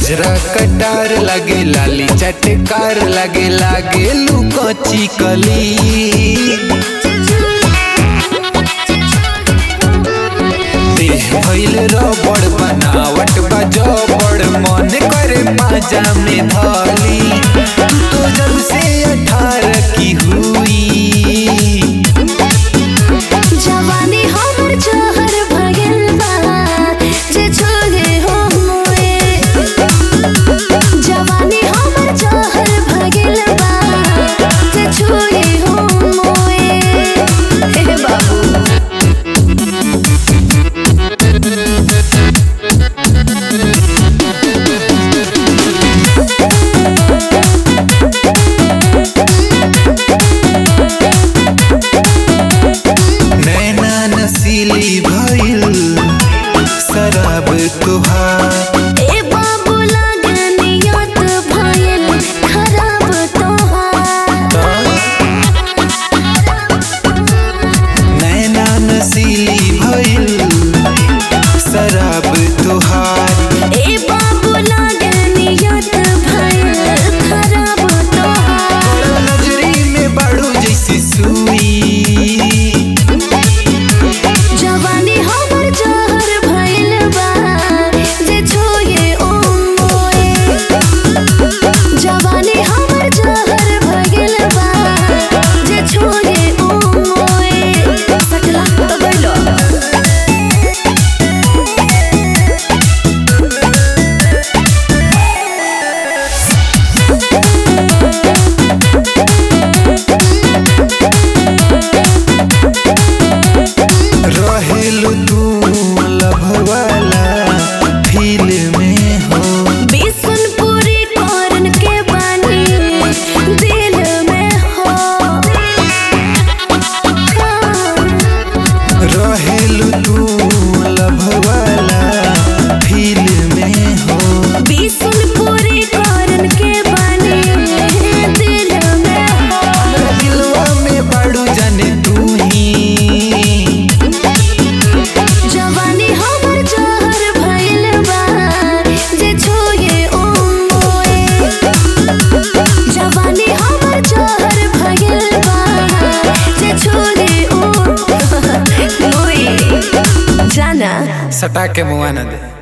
गजरा कटार लगे लाली चटकार लगे लागे लू कची कली देह भइल रबड़ बनावट बा जबड़ मन करे पाजा में धली तू तो जब से अठारह की हुई जवानी हमर जहर भगल बा जे छोगे हो मोए जवानी हमर जहर भगल बा जे छोगे हो मोए हे बाबू नैना नसीली भइल शराब तुहार ए बाबू लागनियत भयल खराब तोहार नैना नसीली भइल शराब तुहार ए बाबू लागनियत भयल खराब तोहार नजरी में बाड़ू जैसी सुई जवानी हमर जहर भइल बा जे छोए ओ मोए जवानी हमर जहर भइल बा जे छोए ओ मोए सकला तबैलो रहेलू तू लभवाला फील में हो बिसुनपुरी करन के बानी दिल में हो रहेलू तू लभवाला फील में हो बिसुनपुरी करन के बानी दिल में हो दिलवा में बाड़ू जाने तू ही जवानी हमर जहर भइल बा जे छोए ओ मोए जवानी हमर जहर भइल बा जे छोए ओ मोए जाना सटा के मुआ न दे